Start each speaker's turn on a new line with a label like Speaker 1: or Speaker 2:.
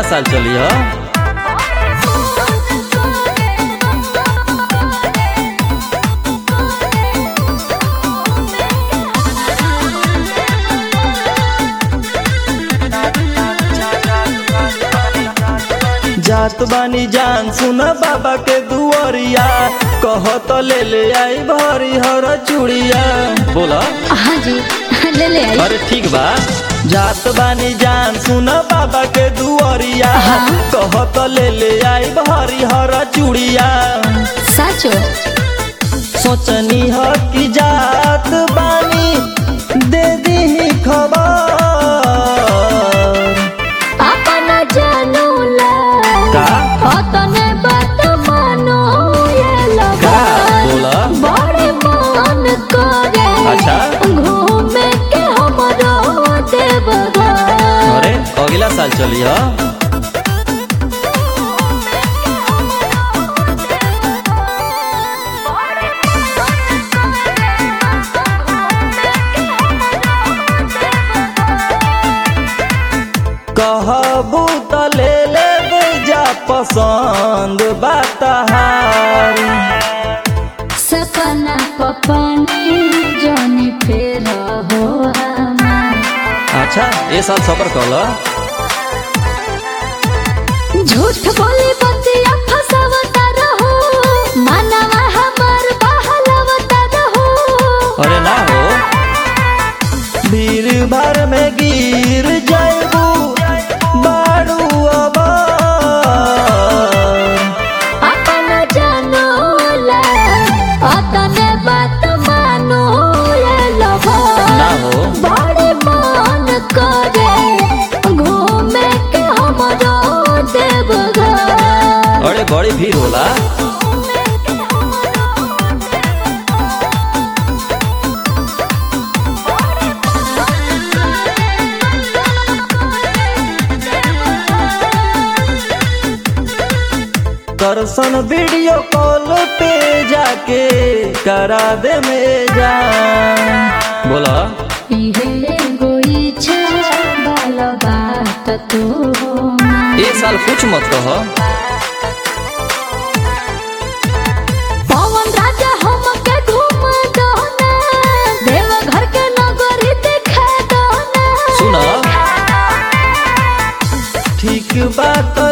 Speaker 1: साल चली ह जात बानी जान सुन बाबा के दुआरिया कह तो ले ले आई भरी हर चूड़िया बोला
Speaker 2: हाँ जी ले ले आई
Speaker 1: अरे ठीक बा जात बानी जान सुन बाबा के दुआरिया
Speaker 2: हाँ।
Speaker 1: कह तो ले ले आई भरी हर चूड़िया
Speaker 2: साचो
Speaker 1: सोचनी ह कि जात बानी दे दी खबर
Speaker 2: अपन जानू ला
Speaker 1: का?
Speaker 2: अतने बात मानो ये
Speaker 1: का
Speaker 2: लगा
Speaker 1: बोला
Speaker 2: बड़े मन करे
Speaker 1: अच्छा।
Speaker 2: घूमे के हमरो देवघर
Speaker 1: अरे अगला साल चली ह कहबू त ले ले जा पसंद बातहार
Speaker 2: सपना पपनी जोनी फेर हो हमार
Speaker 1: अच्छा ये साल सफर कल
Speaker 2: झूठ बोली बतिया फसावता रहो मानवा हमार बहलवता रहो
Speaker 1: अरे ना हो भीड़ भर में गिर जाबू बाड़ू अब
Speaker 2: अपन जानो ला अतने बात मानो ये लभो
Speaker 1: ना हो
Speaker 2: बड़े मन करे घूमे के हमरो देवघर
Speaker 1: अरे बड़ी भीड़ होला दर्शन वीडियो कॉल पे जाके करा दे में जा बोला
Speaker 2: इहे गोई छे बाल बात तू
Speaker 1: ये साल कुछ मत कह
Speaker 2: पवन राजा हमके घूम दो ना देवघर के नगरी दिखा दो ना
Speaker 1: सुना ठीक बात